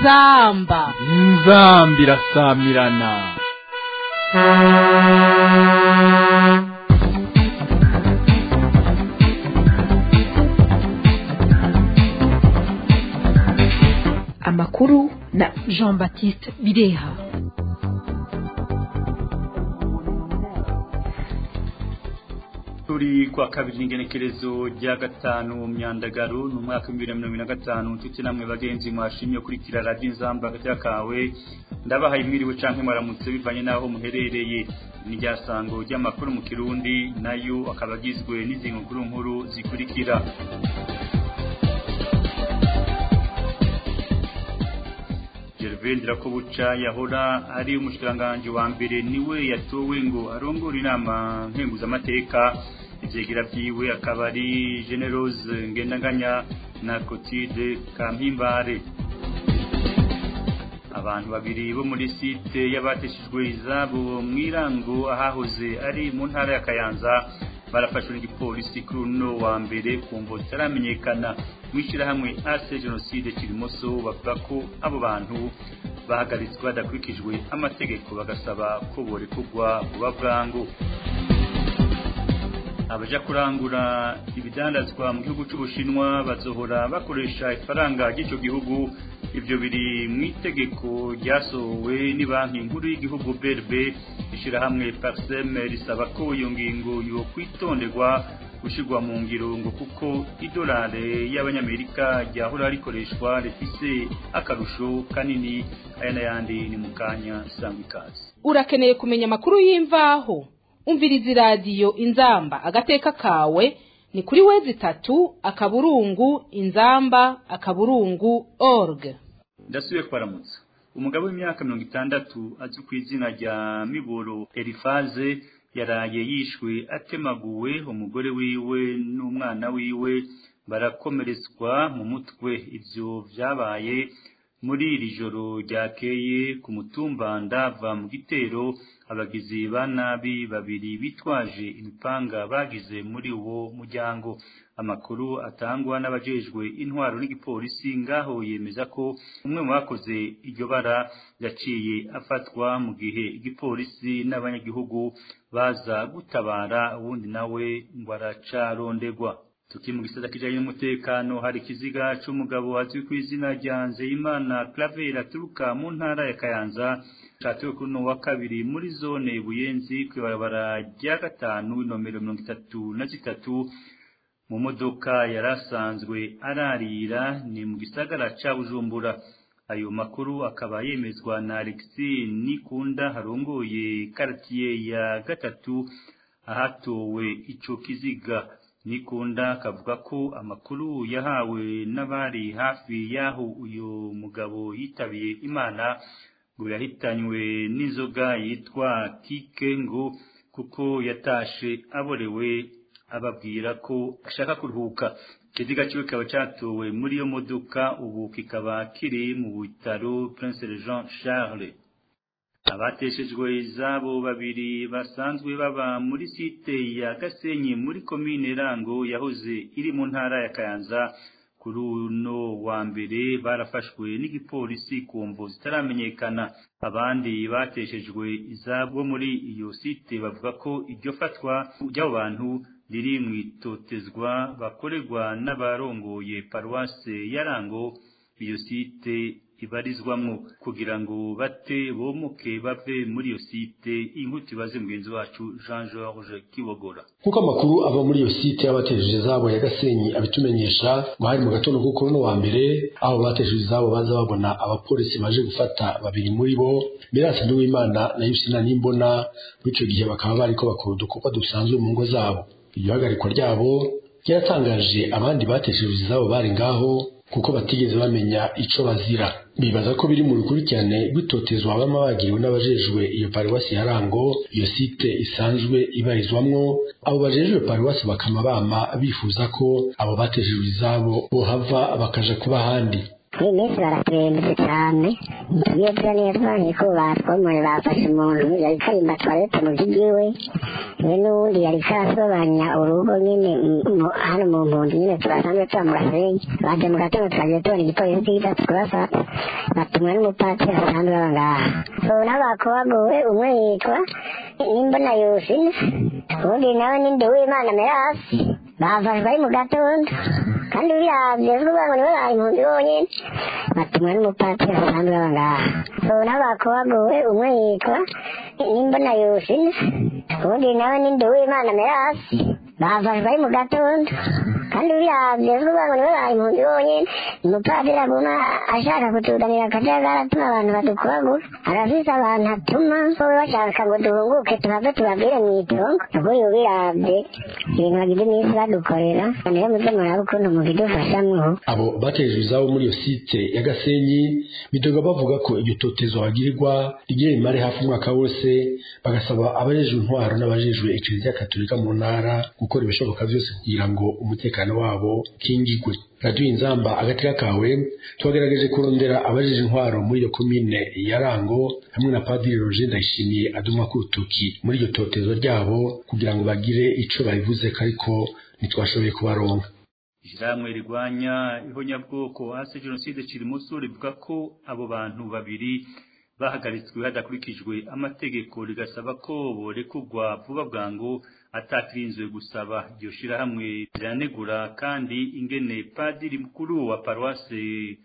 inzamba inzamba irasamirana amakuru na jean baptiste bireha turi kwa kabiri n'ingenekerezo rya gatanu mu myandagaro ni umwaka w'ibihumbi bibiri na mirongo ine na gatanu nshuti namwe bagenzi mwashimye kurikira radiyo inzamba hagati kawe ndabahaye mwiriwe canke mwaramutse bivanye n'aho muherereye ni rya sango ry'amakuru mu kirundi nayo akaba agizwe n'izi nkuru nkuru zikurikira Gervendra ko buca yahora ari umushikiranganje wa mbere niwe yatowe ngo arongore inama nkenguzamateka ivyegera vyiwe akaba ari Generose Ngendanganya na Cotide Kampimbare abantu babiri bo muri site y'abateshejwe izabo mwirango ahahoze ari mu ntara ya Kayanza barafashwe n'igipolisi kuri uno wa mbere kumvo zitaramenyekana mw'ishyirahamwe ase jenoside kirimoso bavuga ko abo bantu bahagaritswe badakurikijwe amategeko bagasaba ko borekurwa vuba bwangu abaja kurangura ibidandazwa mu gihugu c'ubushinwa bazohora bakoresha ifaranga ry'ico gihugu ivyo biri mu itegeko ryasohowe ni banki nkuru y'igihugu BRB ishirahamwe Parsem risaba ko iyo ngingo yo kwitonderwa gushirwa mu ngiro ngo kuko idolare y'abanyamerika ryahora rikoreshwa rifise akarusho kanini aya n'ayandi ni mu kanya sangwa ikaze urakeneye kumenya amakuru y'imvaho umviriza iradiyo inzamba agateka kawe ni kuri wezi itatu akaburungu inzamba akaburungu org ndasubiye kwaramutsa umugabo w'imyaka mirongo itandatu azwi ku izina rya miboro erifaze yaraye yishwe atemaguwe umugore wiwe n'umwana wiwe barakomeretswa mu mutwe ivyo vyabaye muri iri joro ryakeye ku mutumba ndava mu gitero abagizi ba nabi babiri bitwaje imipanga bagize muri uwo muryango amakuru atangwa n'abajejwe intwaro n'igipolisi ngaho yemeza ko umwe mu bakoze iryo bara yaciye afatwa mu gihe igipolisi n'abanyagihugu baza gutabara uwundi nawe ngo aracarondegwa tuki mu gisata kijanye n'umutekano hari ikiziga c'umugabo azwi ku izina rya Nzeyimana Claver aturuka mu ntara ya Kayanza cyatewe kuri no wa kabiri muri zone Buyenzi kwibarabara rya gatanu nomero mirongo itatu na zitatu mu modoka yarasanzwe ararira ni mu gisagara ca Bujumbura ayo makuru akaba yemezwa na Alexis Nikunda harongoye quartier ya gatatu ahatowe ico kiziga Nikunda akavuga ko amakuru yahawe n'abari hafi y'aho uyu mugabo yitabiye Imana ngo yahitanywe n'inzoga yitwa kike ngo kuko yatashe aborewe ababwira ko ashaka kuruhuka ikiziga kiwe kikaba cyatowe muri iyo modoka ubu kikaba kiri mu bitaro Prince Jean Charles abateshejwe izabo babiri basanzwe baba muri site ya Gasenyi muri komine Rango yahoze iri mu ntara ya Kayanza kuri uno wa mbere barafashwe n'igipolisi ku mvo zitaramenyekana abandi bateshejwe izabo muri iyo site bavuga ko iryo fatwa ry'abo bantu riri mu itotezwa bakorerwa n'abarongoye paruwase ya Rango iyo site ibarizwamwo kugira ngo bate bomoke bave muri iyo site inkuti baze mugenzi wacu Jean George Kibogora nkuko amakuru ava muri iyo site y'abatejeje izabo ya Gasenyi abitumenyesha ngo hari mu gatondo k'ukuri no wa mbere aho batejeje izabo baza babona abapolisi baje gufata babiri muri bo Mirasi Nduwimana na Yusina Nimbona muri ico gihe bakaba bariko bakora udukorwa dusanzwe mu ngo zabo iryo hagarikwa ryabo ryaratangaje abandi batesheje izabo bari ngaho kuko batigeze bamenya ico bazira bibaza ko biri mu rukurikirane rw'itotezwa bama bagiriwe n'abajejwe iyo paruwasi ya Rango iyo site isanzwe ibarizwamwo abo bajejwe paruwasi bakama bama bifuza ko abo bateshejwe izabo bohava bakaja kuba ahandi iyi minsi baraturembye cyane tugiye tuba neza niko batwomoye bafashe umuntu yari karimba twarete mu by'igiwe we n'uwundi yari karasobanya urugo nyine hano mu mpunzi nyine turasanzwe tuba mu gasenyi baje mu gatondo twagiye tubona igipolisi kiza tukabafata batumwa n'umupatiri asanzwe baba ngaha so n'abakobaguwe umwe yitwa nimbona yusina ubundi nawe ninde w'imana merasi bafashwe ari mu gatondo kandi ubiravye vuga ngo niwe bari impunzi bonyene batumwa n'umupatiri asanzwe baba ngaha so n'abakobaguwe umwe yitwa nimbona yusina ubundi nawe ninde w'imana merasi bafashwe ari mu gatondo kandi ubiravye vuga ngo niwe bari impunzi bonyene umupadiri aguma ashaka kutuzanira akajagari atuma abantu badukubagura arafise abantu atuma bo bashaka ngo duhunguke tuhave tubabwire mw'itongo ubwo yubiravye ibintu bagize iminsi badukorera niyo muze murabe ukuntu mubidufashamwo abo batejwe izabo muri iyo site ya gasenyi bidoga bavuga ko iryo totezo bagirirwa rigiye rimare hafi umwaka wose bagasaba abajejwe intwaro n'abajejwe ekleziya katolika mu ntara gukora ibishoboka byose kugira ngo umutekano wabo ukingigwe radiyo inzamba agateka kawe twagerageje kurondera abajejwe intwaro muri iyo komine ya rango hamwe na padiri roger ndayishimiye adumwa ku rutoki muri iryo totezo ryabo kugira ngo bagire ico babivuze ariko ntitwashoboye kubaronka ishyirahamwe rirwanya ihonyabwoko hasi jenoside kirimuso rivuga ko abo bantu babiri bahagaritswe hadakurikijwe amategeko rigasaba ko borekugwa vuba bwangu atakirinzwe gusaba iryo shirahamwe riranegura kandi ingene padiri mukuru wa paruwase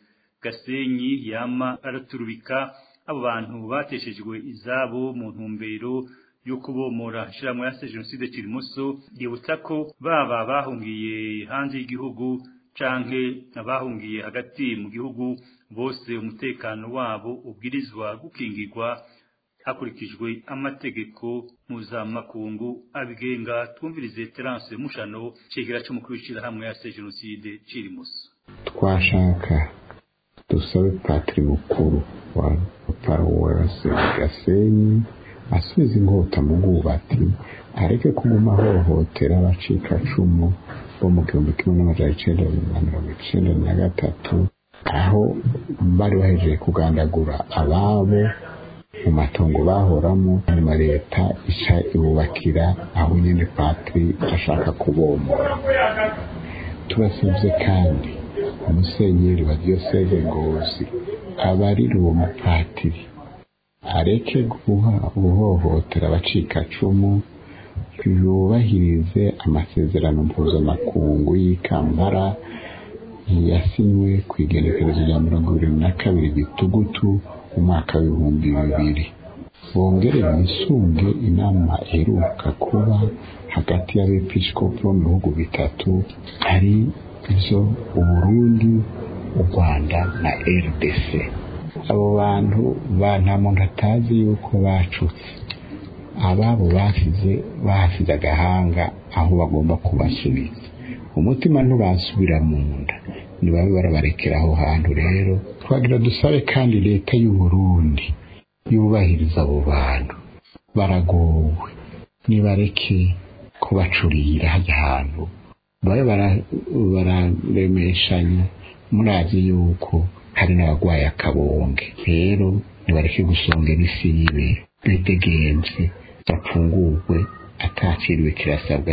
gasenyi yama araturubika abo bantu bateshejwe izabo mu ntumbero yo kubomora shirahamwe ya jenoside kirimuso yibutsa ko baba bahungiye hanze y'igihugu canke abahungiye hagati mu gihugu bose umutekano wabo ubwirizwa gukingirwa hakurikijwe amategeko mpuzamakungu abigenga twumvirize terance mushano cegera c'umukuru w'ishirahamwe ya jenoside cirimuso twashaka dusabe patiri mukuru wa paruwasi gasenyi asubiza inkota mu bwubati areke kuguma ahohotera abacikacumu bo mu gihumbi kimwe n'amajana icenda na mirongo icenda na gatatu aho bari bahejeje kugandagura ababo mu matongo bahoramo nyuma leta ica ibubakira aho nyine patiri ashaka kubomora tubasabye kandi umusenyeri wa diyoseze ngozi abarira uwo mupatiri areke guha guhohotera abacikacumu yubahirize amasezerano mpuzamakungu y'ikambara yasinywe ku igenekerezo rya mirongo ibiri na kabiri gitugutu mu mwaka w'ibihumbi bibiri bongere bisunge inama iheruka kuba hagati y'abepiskopi bo mu bihugu bitatu ari zo uburundi u rwanda na rdc abo bantu ba nta muntu atazi yuko bacutse ababo basize bahasize agahanga aho bagomba kubasubiza umutima ntubasubira mu nda ntibabe barabarekera aho hantu rero twagira dusabe kandi leta y'u Burundi yubahiriza abo bantu baragowe nibareke kubacurira hajya hantu babe bararemeshanya murazi yuko hari n'abagwaye akabonge rero nibareke gusonga isi yibe bidegenze bapfungurwe atakiriwe kirasabwa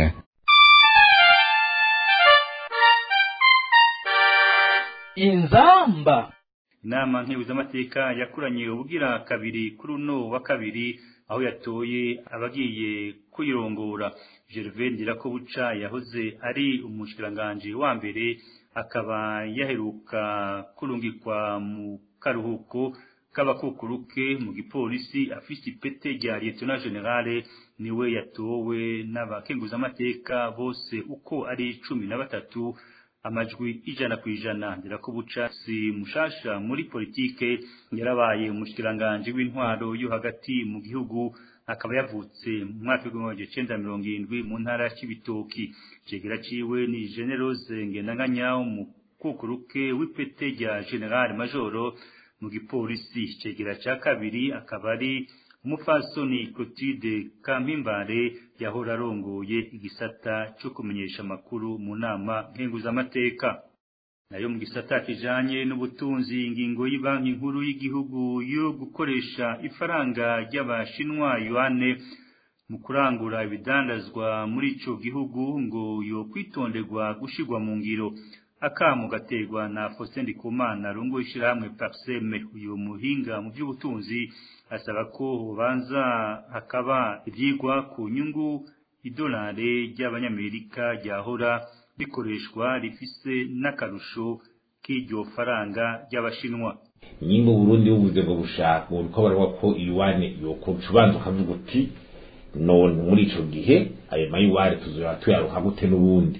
inzamba inama nkebuzamateka yakuranye ubugira kabiri kuri uno wa kabiri aho yatoye abagiye kuyirongora Gervais Ndirakobuca yahoze ari umushikiranganje wa mbere akaba yaheruka kurungikwa mu karuhuko k'abakukuruke mu gipolisi afise ipete rya lieutenant generale niwe yatowe n'abakenguzamateka bose uko ari cumi na batatu amajwi ijana ku ijana ndirakubuca si mushasha muri politike yarabaye umushikiranganje w'intwaro yo hagati mu gihugu akaba yavutse mu mwaka w'igihumbi icenda mirongo irindwi mu ntara ya Cibitoki cegera ciwe ni Generose Ngendanganya umukukuruke w'ipete rya General Majoro mu gipolisi cegera ca kabiri akaba ari umufasoni Clotilde Kampimbare yahora arongoye igisata cyo kumenyesha amakuru mu nama nkenguzamateka nayo mu gisata kijanye n'ubutunzi ingingo y'ibanki nkuru y'igihugu yo gukoresha ifaranga ry'abashinwa yuane mu kurangura ibidandazwa muri ico gihugu ngo yo kwitonderwa gushirwa mu ngiro akamu gaterwa na Faustin Ndikumana rungo ishirahamwe Parseme uyu muhinga mu by'ubutunzi asaba ko hobanza hakaba ivyigwa ku nyungu idolare ry'abanyamerika ryahora rikoreshwa rifise n'akarusho k'iryo faranga ry'abashinwa nyimba Burundi buvuze ngo bushaka uko baravuga ko iwane yokuca ubanza ukavuga uti none muri ico gihe ayo mayiware tuzoba tuyaruka gute n'ubundi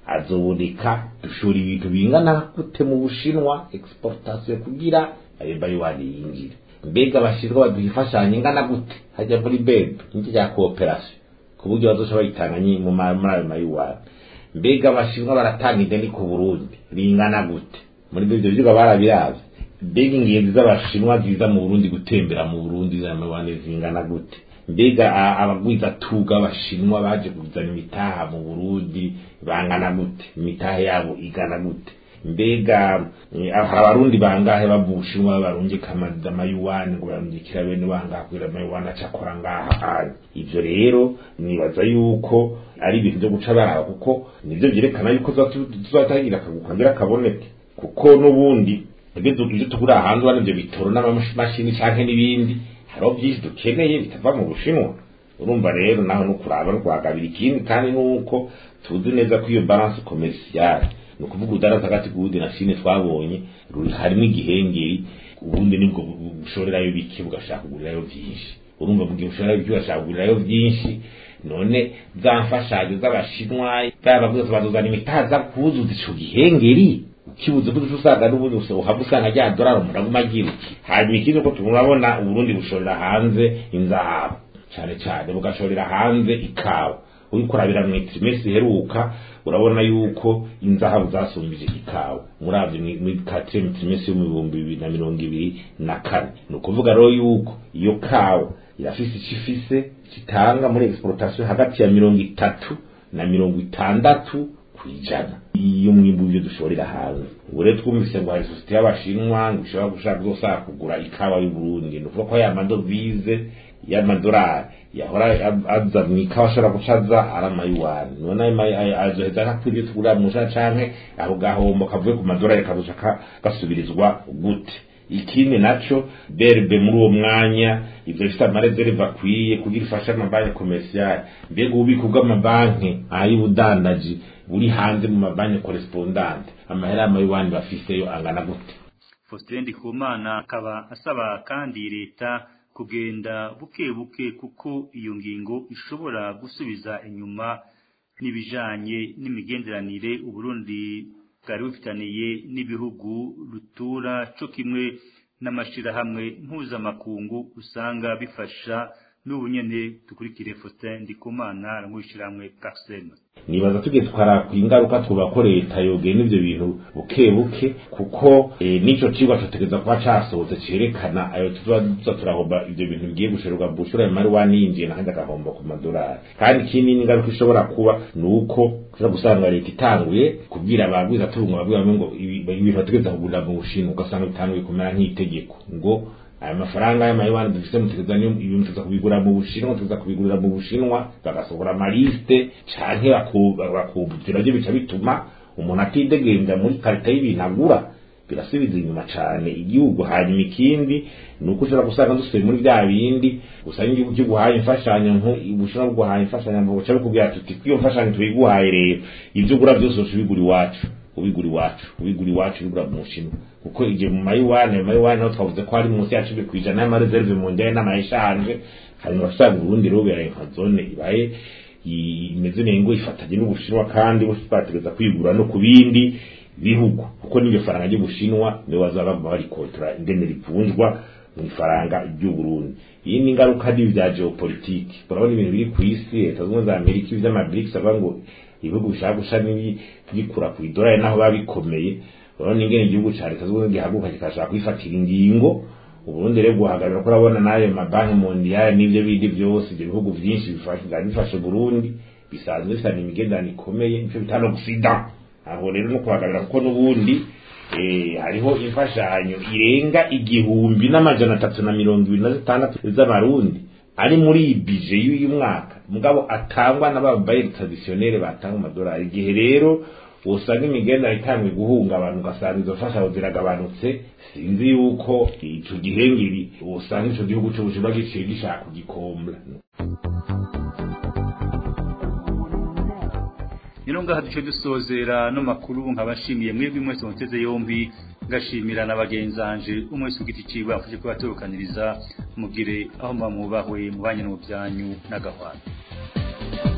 azoboneka dushora ibintu bingana gute mu bushinwa exportation kugira ayo mayiware yinjire mbega abashinwa baduha imfashanyo ingana gute hajya muri beb n'iki cya cooperation ku buryo bazoca bayitanga mu muri ayo mayiware mbega abashinwa baratanga ideni ku burundi ringana gute muri ibyo vyigwa barabirazi mbega ingenzi z'abashinwa ziza mu burundi gutembera mu burundi zamawane zingana gute mbega abagwiza tuga abashinwa baje kuzana imitaha mu burundi bangana gute imitaha yabo igana gute mbega hari abarundi bangahe bava ubushinwa barungika amayuwani ngo barungikira bene bangaha kugira amayuwani acakora ngaha ivyo rero nibaza yuko ari ibintu vyo guca baraba kuko nivyo vyerekana yuko tuzatagira akagira kaboneke kuko n'ubundi ibyo tugura hanze ubona ibyo bitoro n'amamashini canke n'ibindi hariho byinshi dukeneye bitava mu bushinwa urumva rero naho no kuraba no kuhagabira ikindi kandi nuko tuzi neza ko iyo balance commerciale ni ukuvuga udaraza hagati k'ubundi na chine twabonye harimo igihengeri ubundi nibwo bushorerayo bike bugashaka kugurirayo byinshi urumva mu gihe ushorerayo bike ugashaka kugurirayo byinshi none za mfashanyo z'abashinwa baba bwose bazuzana imitaza kuzuza ico gihengeri kibuze ko usanga n'ubundi uhava usanga rya dorari umuntu aguma agira iki hanyuma ikindi ko turabona uburundi bushorera hanze inzahabu cyane cyane bugashorera hanze ikawa uriko urabira mu trimestre iheruka urabona yuko inzahabu zasumbije ikawa muravye muri quatrième trimestre yo mu bihumbi bibiri na mirongo ibiri na kane ni ukuvuga rero yuko iyo kawa irafise ico ifise kitanga muri exportation hagati ya mirongo itatu na mirongo itandatu kwijana iyo mwimbu ibyo dushorera hanze ubu rero twumvise ngo hari sosiyete y'abashinwa ngo ishobora gushaka gusaba kugura ikawa y'uburundi ni ukuvuga ko ya madovize y'amadolari yahora aza mu ikawa ashobora guca aza ari amayuwani none azoheza ntakwiriye tugura musha canke ako gahombo kavuye ku madolari kazoca gasubirizwa gute ikindi naco berbe muri uwo mwanya ivyo bifite amarezerve akwiye kugira ifashe amabanki komerciale mbega ububiko bw'amabanki ay'ubudandaji buri hanze mu mabanki correspondante amahera y'amayuwani bafiseyo angana gute Faustin Ndikumana akaba asaba kandi leta kugenda buke buke kuko iyo ngingo ishobora gusubiza inyuma n'ibijanye n'imigenderanire Uburundi bwari bufitaniye n'ibihugu rutura co kimwe n'amashirahamwe mpuzamakungu usanga bifasha n'ubu nyene dukurikire Faustin Ndikumana aramwishiramwe Parsema nibaza tugiye twara ku ingaruka twuba ko leta yogena ivyo bintu buke buke kuko e, nico cigwa cotegeza kuba casohotse cerekana ayo tuzoba tuza turahomba ivyo bintu bigiye gushorerwa bushura ya mari waninjiye nakandi agahomba ku madolari kandi ikindi n'ingaruka ishobora kuba ni uko ushobora gusanga leta itanguye kubwira abagwiza turunga babwira ngo ibintu bategeza kugurira mu bushinwa ugasanga bitanguye kumera nk'itegeko ngo aya mafaranga y'amayuwani dufite mutegeza ibintu tuza kubigura mu bushinwa tuza kubigurira mu bushinwa bagasohora amaliste canke bakubutira byo bica bituma umuntu atidegembya muri karita y'ibintu agura birasubiza inyuma cane igihugu hanyuma ikindi ni uko ushobora gusanga dusubiye muri bya bindi usanga igihugu kiguhaye imfashanyo ubushinwa bguhaye imfashanyo buca bikubwira tuti ko iyo mfashanyo tuyiguhaye rero ibyo ugura byose uca ubigura iwacu ubigura iwacu ubigura iwacu ubigura mu bushinwa kuko igihe mu mayiwane mayiwane naho twavuze ko ari munsi ya cumi ku ijana y'amareserve mu ndaya n'amayeshanje hanyuma usanga uburundi rero beraye nka zone ibaye imeze nengo ifatanye n'ubushinwa kandi bategeza kwigura no ku bindi bihugu kuko n'iryo faranga ry'ubushinwa niwe bazaba baguma barikotora ingene rivunjwa mu ifaranga ry'uburundi iyi ni ingaruka n'ibi bya geopolitike urabona ibintu biri ku isi leta zunze za amerika ivy'amabirics avuga ngo ibihugu bishaka gusha n'ibikura ku idolari naho biba bikomeye urabona ingene igihugu ca leta zunze gihaguruka kikashaka kwifatira ingingo uburundi rero guhagarara ko urabona n'ayo mabanki mondiyale n'ivyo bindi vyose ivyo bihugu vyinshi bifashe burundi bisanzwe bifitanye imigenderanire ikomeye nico bitano gusida aho rero no kuhagarara kuko n'ubundi eh, hariho imfashanyo irenga igihumbi n'amajana atatu na mirongo ibiri na zitandatu z'amarundi ari muri iyi bije y'uyu mwaka mugabo atangwa n'ababayeri traditionnel batanga amadolari igihe rero usanga imigendera itangwe guhunga abantu ugasanga izo mfashanyo ziragabanutse sinzi yuko ico gihengeri usanga ico gihugu c'ubushinwa giciye gishaka kugikombla Nino ngaha duce dusozera no makuru nkabashimiye mwebwe mwese muteze yombi ngashimira na bagenzanje umwese ugiti ciwe afuje kubaturukaniriza mugire aho mwamubahwe mubanye no byanyu n'agahwana